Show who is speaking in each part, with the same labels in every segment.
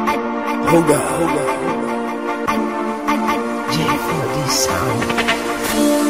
Speaker 1: Hold up, hold up. J4D sound.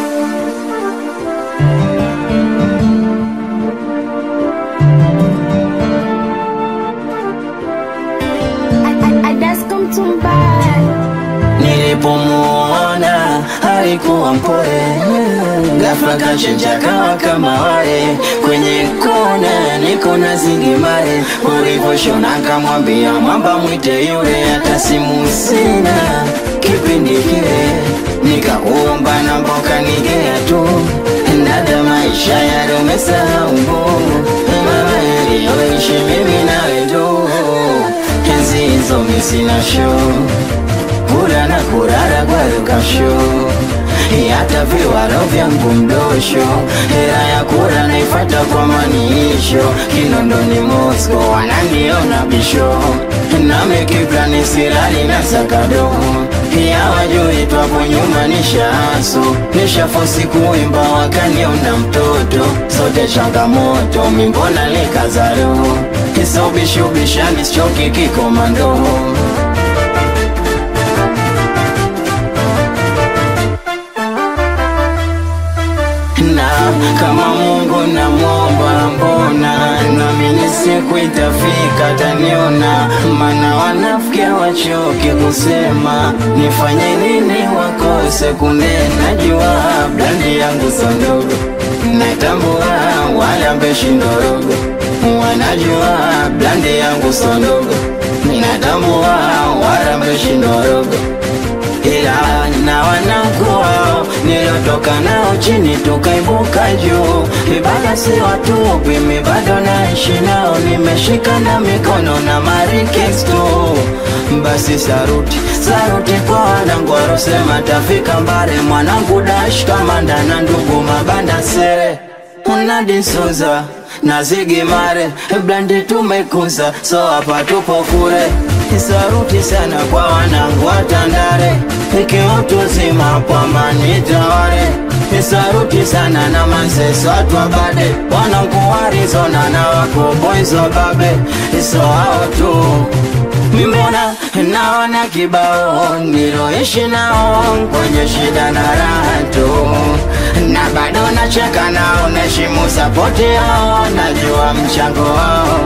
Speaker 2: Nilipomuona alikuwa mpole, ghafla kachenja kawa kama wale kwenye kona, niko na zingimare. Ulivyoshona kamwambia mwamba mwite yule, hata simu sina kipindi kile, nikakuomba na mboka nigea tu dada, maisha yale umesahau mama yaliyoishi mimi nawe tu, enzi hizo mi sina show kula na kurara kwa lukasho hata viwaro vyangu mdosho hera ya kura naifata kwa maniisho kinondoni Moscow wananiona bisho nami kiplani sirali na sakado ya wajui twapo nyuma nishaaso nishafosi kuimba wakaniona mtoto sote changamoto mimbona likazaro kisobishubishani sichoki kikomando na kama Mungu namwomba, mbona naamini siku itafika taniona, mana wanafikia wachoke kusema nifanye nini wakose kunena. Jua blandi yangu sondogo, natambua wala mbeshi ndorogo, wanajua blandi yangu sondogo, ninatambua wala mbeshi ndorogo ila na wanangu wao nilotoka nao chini tukaibuka juu, ibada si watupi, mi bado naishi nao, nimeshika na mikono na marikesto. Basi saruti saruti kwa wanangu warosema tafika mbale, mwanangu dash kamanda na ndugu mabanda sere unadisuza na zigimare blandi tumekuza, so hapa tupo kure. Saruti sana kwa wanangu wa Tandale, ikiutu zima kwa mani tawale. Saruti sana na manseso watu wa bade, wanangu wa Arizona na wako boys wa babe, so hao tu Mbona naona kibao niloishi nao kwenye shida na raha tu, na bado nacheka nao, naheshimu sapoti yao, najua mchango wao.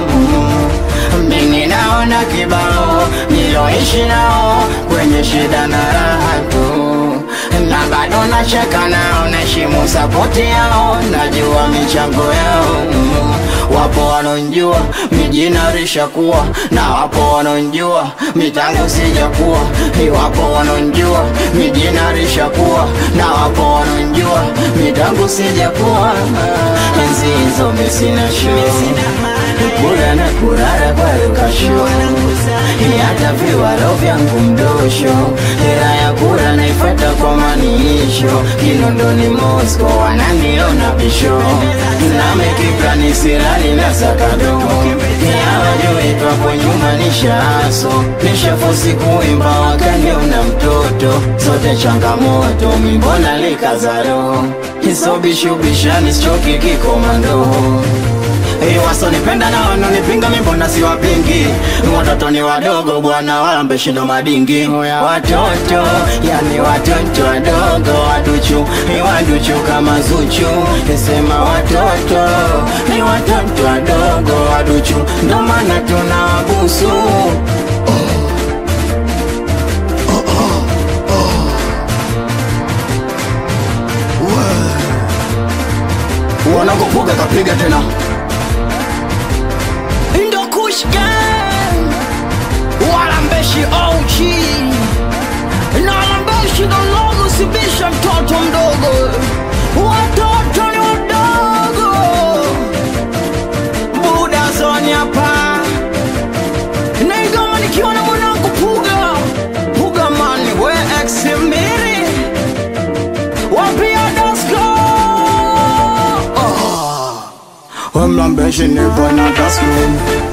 Speaker 2: Mimi naona kibao niloishi nao kwenye shida na raha tu, na bado nacheka nao, naheshimu sapoti yao, najua michango yao. Wapo wanonjua mijina rishakuwa na wapo wanonjua mitango sijakuwa, wapo wanonjua mijina rishakuwa na wapo wanonjua mitango sijakuwa. Enzi hizo mi sina show kula na kurara kwa lukasho, hata viwaro vyangu mdosho, hera ya kura naifata kwa maniisho, kinondoni Moscow wananiona bisho, nami kiplani sirali na sakado, yawajui twapo nyuma nishaaso, nishafosi kuimba wakaniona mtoto, zote changamoto mimbona likazaro, isobishubishani sichoki kikomando Hey, wasonipenda na wanonipinga mi mbona siwapingi? Watoto ni wadogo bwana, wala mbeshindo madingi. Watoto yani watoto wadogo, waduchu ni waduchu kama Zuchu. Sema watoto ni watoto wadogo, waduchu, ndo maana tunawabusu. Wanakupuga kapiga tena
Speaker 3: Ndo Kush Gang Walambeshi OG na Walambeshi Dologo sibisha mtoto mdogo Watoto ni wadogo Buda zoni hapa Na igoma nikiwa na mwanangu Puga Puga mani we ex miri Wapia Dasko oh.
Speaker 2: Wemlambeshi nipo na tasmin